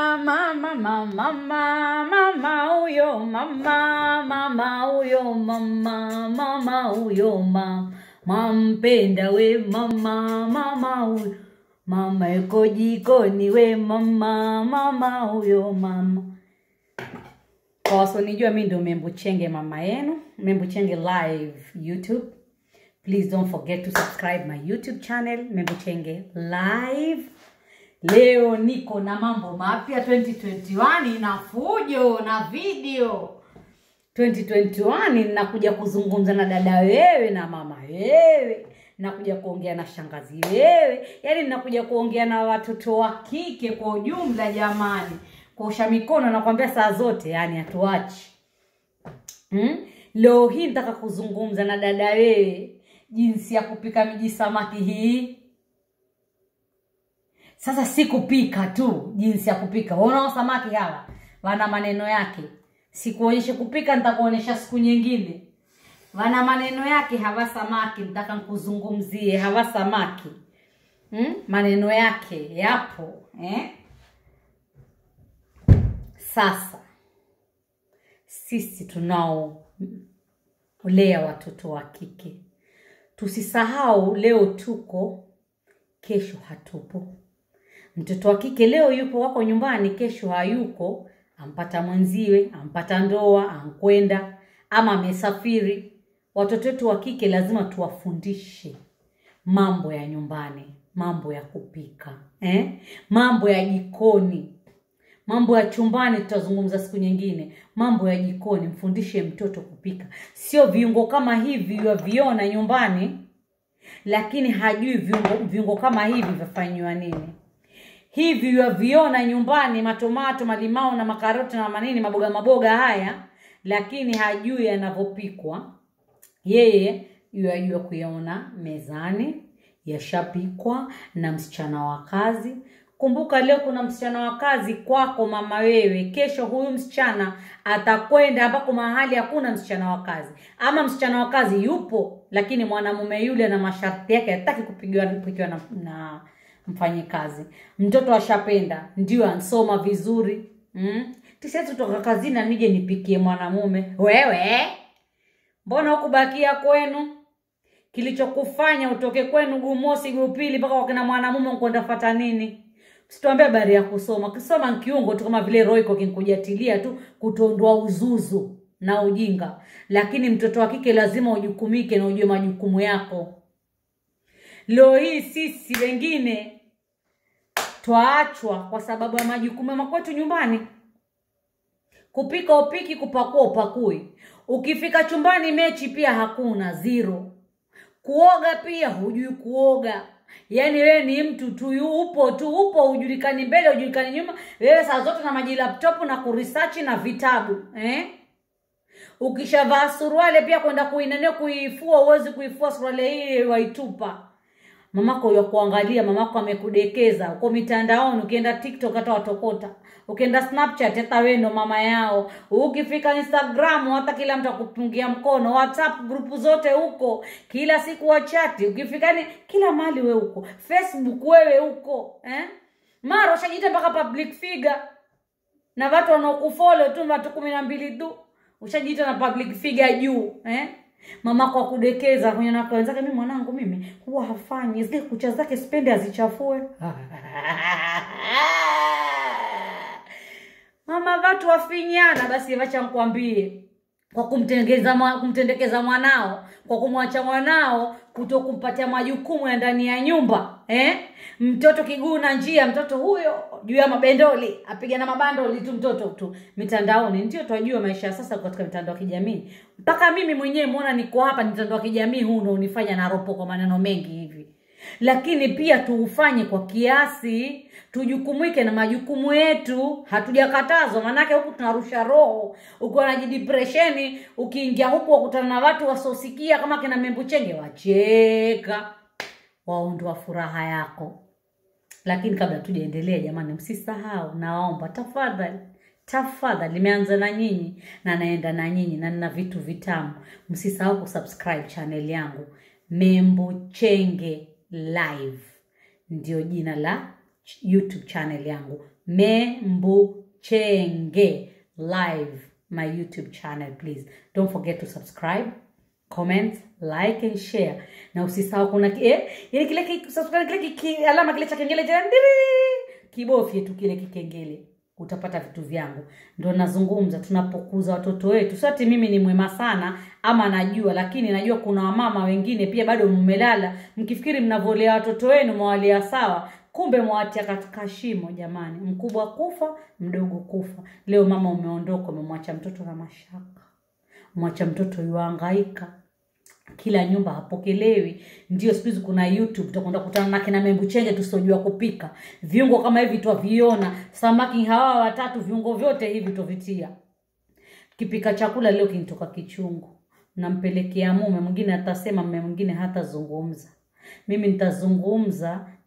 mama mama mama mama huyo mama mama huyo mama mama huyo mama mampenda we mama mama huyo mama yuko jikoni we mama mama huyo mama kwa wasionijua mi ndio membo chenge mama yenu membo chenge live youtube please don't forget to subscribe my youtube channel membo chenge live leo niko na mambo mapya 2021 na fujo na video 2021 ninakuja kuzungumza na dada wewe na mama wewe nakuja kuongea na shangazi wewe yaani ninakuja kuongea na watoto wa kike kwa ujumla jamani kuosha mikono nakwambia saa zote yani hatuachi hmm? leo hii nitaka kuzungumza na dada wewe jinsi ya kupika miji samaki hii sasa si kupika tu jinsi ya kupika unao samaki hawa wana maneno yake sikuonyeshe kupika nitakuonyesha siku nyingine wana maneno yake hawa samaki nitaka nkuzungumzie hawa samaki hmm? maneno yake yapo eh? sasa sisi tunaolea watoto wa kike tusisahau leo tuko kesho hatupo mtoto wa kike leo yupo wako nyumbani kesho hayuko ampata mwenziwe ampata ndoa ankwenda ama amesafiri watoto wetu wa kike lazima tuwafundishe mambo ya nyumbani mambo ya kupika eh? mambo ya jikoni mambo ya chumbani tutazungumza siku nyingine mambo ya jikoni mfundishe mtoto kupika sio viungo kama hivi waviona nyumbani lakini hajui viungo, viungo kama hivi vyafanyiwa nini hivi waviona nyumbani matomato malimao na makaroti na manini maboga maboga haya lakini hajui yanavyopikwa yeye yajua kuyaona mezani yashapikwa na msichana wa kazi kumbuka leo kuna msichana wa kazi kwako mama wewe kesho huyu msichana atakwenda ambako mahali hakuna msichana wa kazi ama msichana wa kazi yupo lakini mwanamume yule na masharti yake hataki kupigiwa kupigiwa na, na mfanyikazi mtoto ashapenda ndio ansoma vizuri mm? tisiezi toka kazini na nije nipikie mwanamume wewe mbona hukubakia kwenu kilichokufanya utoke kwenu gumosi gupili mpaka wakina mwanamume kwenda fata nini situambia habari ya kusoma kisoma nkiungo tu kama vile roiko kinkujatilia tu kutondoa uzuzu na ujinga lakini mtoto wa kike lazima ujukumike na ujue majukumu yako leo hii sisi wengine twaachwa kwa sababu ya majukumu ya makwetu nyumbani kupika upiki kupakua upakui ukifika chumbani mechi pia hakuna zero kuoga pia hujui kuoga yaani wewe ni mtu tu upo tu upo hujulikani mbele hujulikani nyuma wewe saa zote na maji laptop na kurisachi na vitabu eh? ukishavaa suruale pia kwenda kuinanio kuifua uwezi kuifua suruale hii waitupa mamako ya kuangalia mamako amekudekeza uko mitandaoni ukienda tiktok hata watokota ukienda snapchat hata wendo mama yao ukifika instagram hata kila mtu akupungia mkono whatsapp grupu zote huko kila siku wachati ukifika ni kila mali we huko facebook wewe huko eh? mara ushajiita mpaka public figure na watu wanaokufolo tu watu kumi na mbili tu ushajiita na public figure juu eh? mamako akudekeza kwenye nako wenzake mi mwanangu mimi huwa hafanyi zile kucha zake spende azichafue mama watu wafinyana basi wacha nkwambie kwa kumtendekeza kumtendekeza mwanao kwa kumwacha mwanao kuto kumpatia majukumu ya ndani ya nyumba eh? mtoto kiguu na njia mtoto huyo juu ya mabendoli apiga na mabandoli tu mtoto tu mitandaoni ndio twajua maisha ya sasa katika mitandao ya kijamii mpaka mimi mwenyewe mwona niko hapa mitandao ya kijamii huu ndo unifanya naropo kwa maneno mengi hivi lakini pia tuufanye kwa kiasi tujukumike na majukumu yetu hatujakatazwa maanake huku tunarusha roho ukiwa na jidipresheni ukiingia huku wakutana na watu wasiosikia kama kina membuchenge wacheka waondoa furaha yako lakini kabla tujaendelea jamani msisahau naomba tafadhali tafadhali nimeanza na nyinyi na naenda na nyinyi na nina vitu vitamu msisahau kusubscribe channel yangu membo chenge live ndio jina la youtube channel yangu Membuchenge live, my YouTube channel. Please don't forget to subscribe, comment, like and share. Na usisahau kuna ki- eh, ile kile ki, subscribe kile ki, ki, alama kile cha kengele cha ndiri, kibofye tu kile kikengele utapata vitu vyangu. Ndo nazungumza tunapokuza watoto wetu. Sio ati mimi ni mwema sana ama najua, lakini najua kuna wamama wengine pia bado mmelala mkifikiri mnavolea watoto wenu mwawalea sawa, kumbe mwawatia katika shimo. Jamani, mkubwa kufa, mdogo kufa. Leo mama umeondoka, umemwacha mtoto na mashaka, mwacha mtoto yuangaika kila nyumba hapokelewi. Ndio siku hizi kuna YouTube, utakwenda kutana na kina Membuchenge tusiojua kupika viungo kama hivi, twaviona samaki hawa watatu, viungo vyote hivi tovitia. Kipika chakula leo kinitoka kichungu, nampelekea mume mwingine, atasema mume mwingine hatazungumza. Mimi nitazungumza